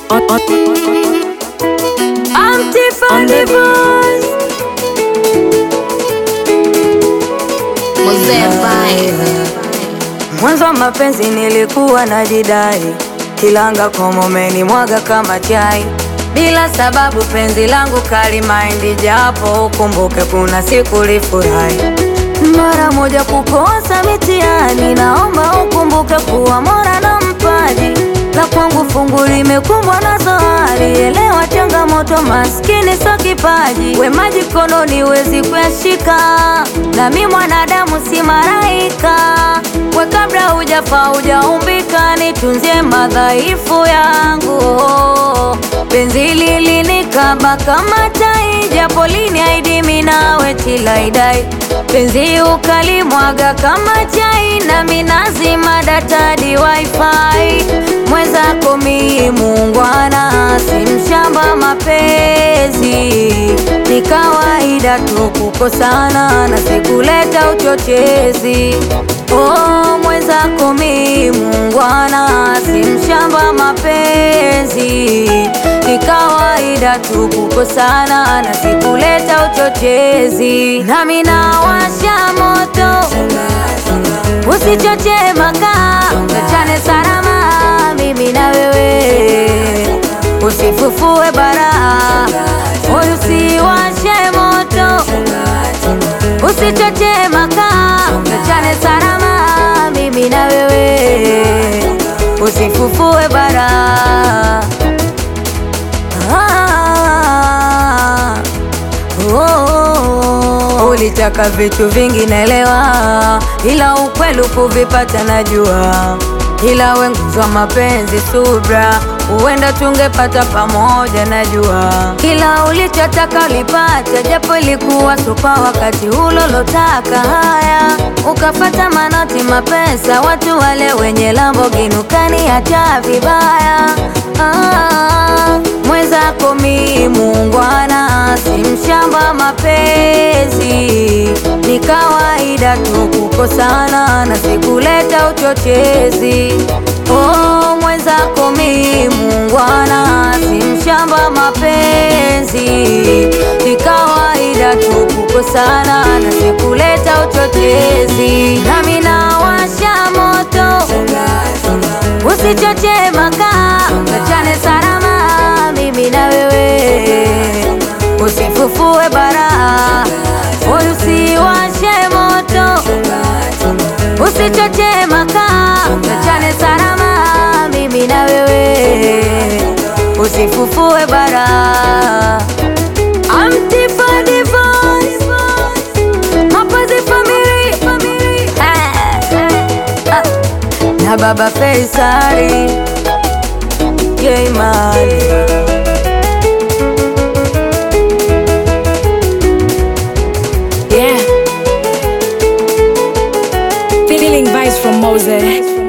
on, on, I'm Tiffany Voice. Mzee Vibe. Mwanzo wa mapenzi nilikuwa najidai, kilanga komomeni mwaga kama chai, bila sababu penzi langu kali maindi, japo ukumbuke kuna siku lifurahi mara moja kukosa mitihani, naomba ukumbuke kuwa Mola na mpaji la kwangu fungu limekumbwa na zohari. Elewa changamoto, maskini so kipaji, wema jikononi wezi kuyashika, nami mwanadamu si malaika. We kabla hujafa hujaumbika, nitunzie madhaifu yangu. Penzi lilinikaba kama tai, japo liniahidi mimi nawe tilaidai penzi ukalimwaga kama chai, nami nazima data di wifi. Mwenzako mi muungwana, si mshamba mapenzi, ni kawaida tu kukosana na sikuleta uchochezi. Oh, mwenzako mi muungwana, si mshamba mapenzi, ni kawaida tu kukosana na sikuleta uchochezi. Nami nawasha moto, usichoche makaa, tuachane salama, mimi na wewe, usifufue bara, moyo usiwashe moto, usichoche makaa, tuachane salama, mimi na wewe, usifufue bara. Ah, oh, ulitaka vitu vingi naelewa, ila ukweli kuvipata najua, ila wenguzwa mapenzi subra, huenda tungepata pamoja najua, kila ulichotaka ulipata, japo ilikuwa supa wakati ulolotaka. Haya, ukafata manoti mapesa, watu wale wenye Lamborghini ukaniacha vibaya. Ah, mwenzako mi muungwana, si mshamba mapenzi, ni kawaida tu kukosana na sikuleta uchochezi. Oh, mwenzako mi muungwana, si mshamba mapenzi, ni kawaida tu kukosana na sikuleta uchochezi. Nami nawasha moto, usichoche makaa, tuachane salama, mimi na wewe, usifufue bara, moyo usiwashe moto, usichoche makaa, tuachane salama, mimi na wewe, usifufue bara. I'm Tiffany Voice, mapenzi family, Ah, ah na baba Faisali Jeimani yeah. Feeling vibes from Mose.